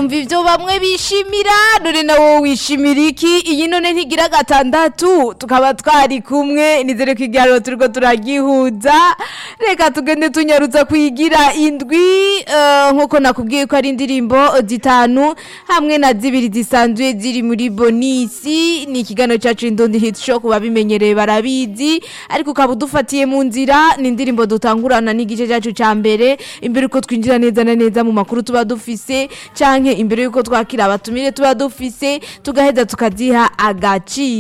wumva ivyo bamwe bishimira none nawo wishimira iki iyi none ntigira gatandatu tukaba twari kumwe nizere ko igiharuro turiko turagihuza reka tugende tunyarutsa kuyigira indwi eh, nkuko nakubwiye ko ari indirimbo zitanu hamwe na zibiri zisanzwe ziri muri bonisi ni ikiganiro cacu indundi hit show ku babimenyereye barabizi ariko ukaba udufatiye mu nzira ni indirimbo dutangurana n'igice cacu ca mbere imbere uko twinjira neza na neza mu makuru tuba dufise canke imbere yuko twakira abatumire tuba dufise tugaheza tukaziha agaciro